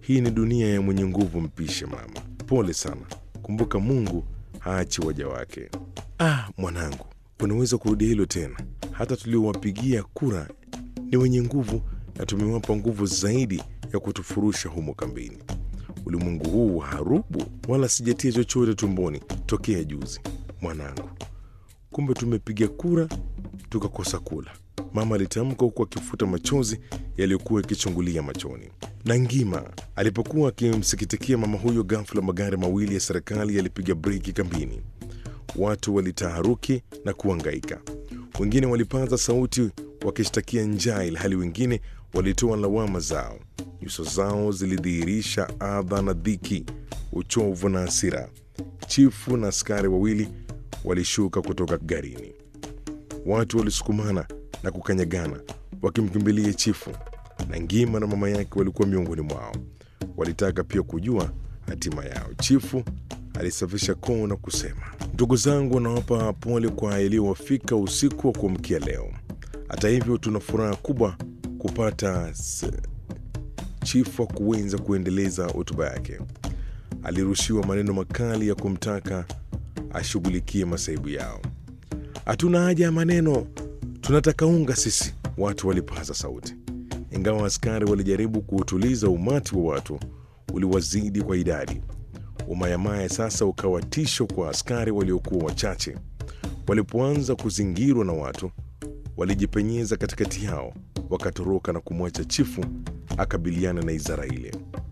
Hii ni dunia ya mwenye nguvu mpishe, mama. Pole sana, kumbuka Mungu haachi waja wake. Ah, mwanangu, unaweza kurudia hilo tena? Hata tuliowapigia kura ni wenye nguvu na tumewapa nguvu zaidi ya kutufurusha humo kambini. Ulimwengu huu harubu, wala sijatia chochote tumboni tokea juzi. Mwanangu, kumbe tumepiga kura tukakosa kula, mama alitamka huku akifuta machozi yaliyokuwa yakichungulia machoni. Na Ngima alipokuwa akimsikitikia mama huyo, ghafla magari mawili ya serikali yalipiga breki kambini. Watu walitaharuki na kuangaika, wengine walipaza sauti wakishtakia njaa, ilhali wengine walitoa lawama zao. Nyuso zao zilidhihirisha adha na dhiki, uchovu na hasira. Chifu na askari wawili walishuka kutoka garini. Watu walisukumana na kukanyagana wakimkimbilia chifu, na Ngima na mama yake walikuwa miongoni mwao. Walitaka pia kujua hatima yao. Chifu alisafisha koo na kusema, ndugu zangu, nawapa pole kwa yaliyowafika usiku wa kuamkia leo. Hata hivyo, tuna furaha kubwa kupata s... Chifu hakuweza kuendeleza hotuba yake. Alirushiwa maneno makali ya kumtaka ashughulikie masaibu yao. Hatuna haja ya maneno, tunataka unga sisi, watu walipaza sauti. Ingawa askari walijaribu kuutuliza, umati wa watu uliwazidi kwa idadi. Umayamaya sasa ukawa tisho kwa askari waliokuwa wachache. Walipoanza kuzingirwa na watu, walijipenyeza katikati yao, wakatoroka na kumwacha chifu akabiliana na izara ile.